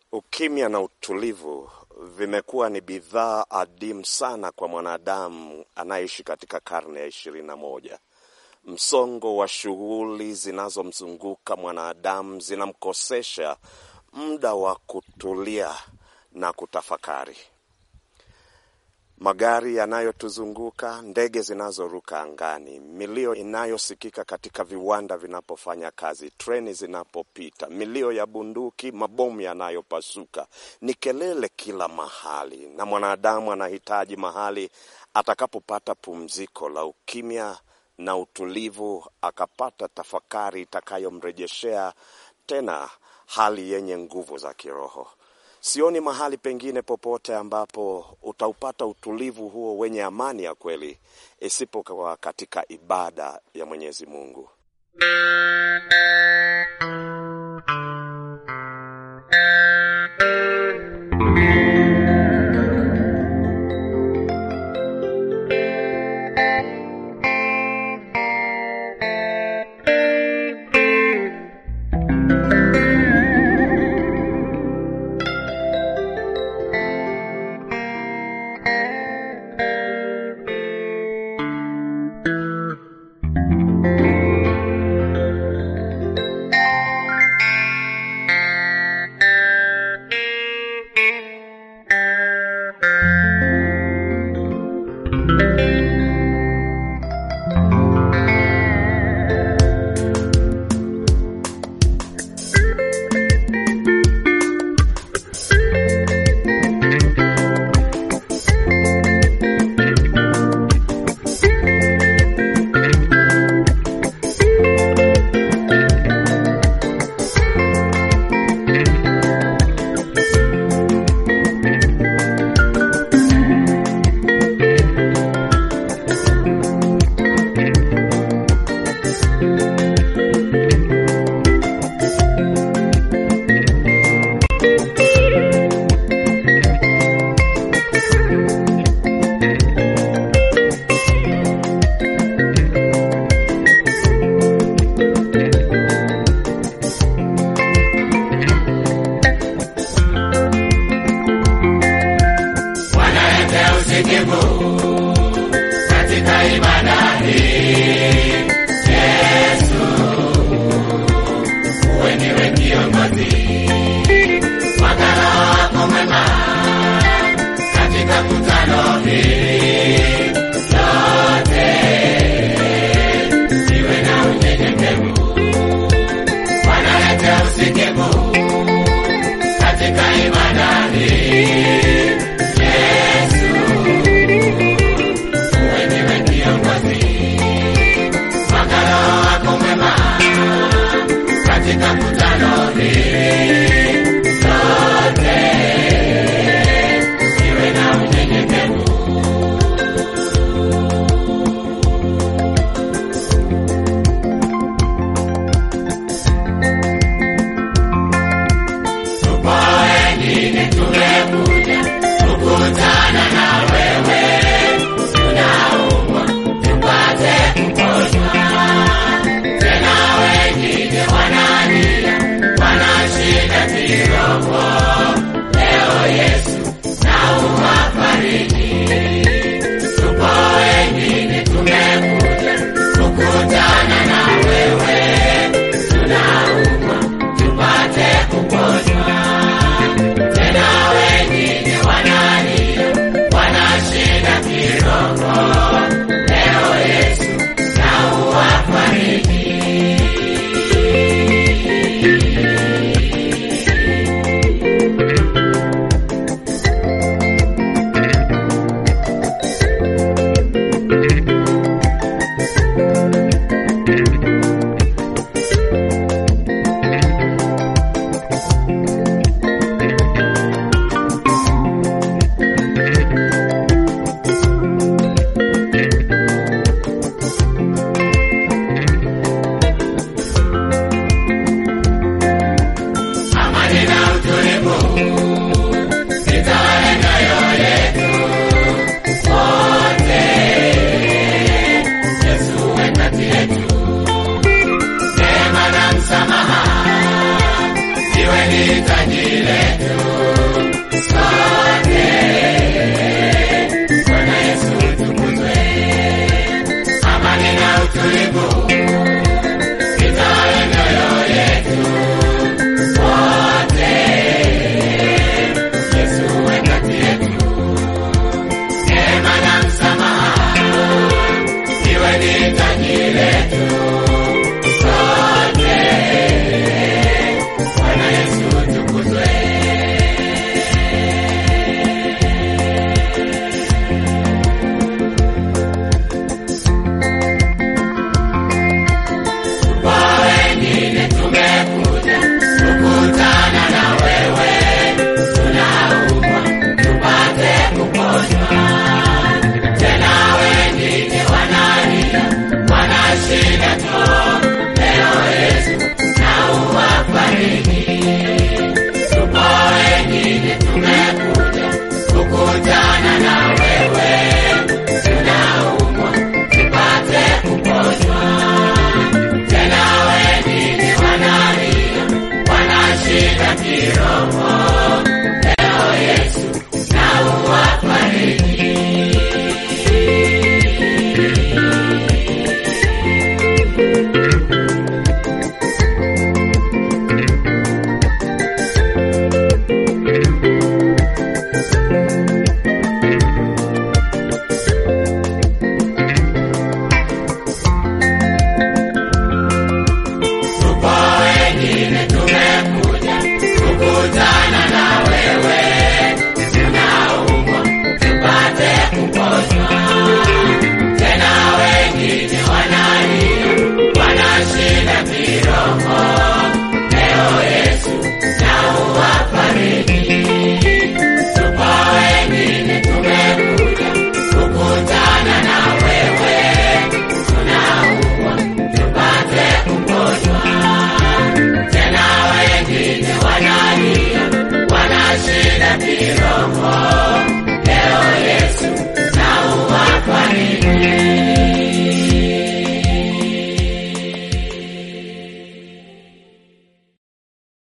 Ukimya na utulivu vimekuwa ni bidhaa adimu sana kwa mwanadamu anayeishi katika karne ya ishirini na moja. Msongo wa shughuli zinazomzunguka mwanadamu zinamkosesha muda wa kutulia na kutafakari. Magari yanayotuzunguka, ndege zinazoruka angani, milio inayosikika katika viwanda vinapofanya kazi, treni zinapopita, milio ya bunduki, mabomu yanayopasuka, ni kelele kila mahali, na mwanadamu anahitaji mahali atakapopata pumziko la ukimya na utulivu, akapata tafakari itakayomrejeshea tena hali yenye nguvu za kiroho. Sioni mahali pengine popote ambapo utaupata utulivu huo wenye amani ya kweli isipokuwa katika ibada ya Mwenyezi Mungu. kiroho. Leo Yesu na uwafariji. Tupo wengine tumekuja kukutana na wewe, tunaumwa tupate kuponywa. Tena wengine wanalia, wana shida kiroho. Leo Yesu na uwafariji. Tupo wengine tumekuja kukutana na wewe, tunaumwa tupate kuponywa. Tena wengine wanalia, wana shida kiroho.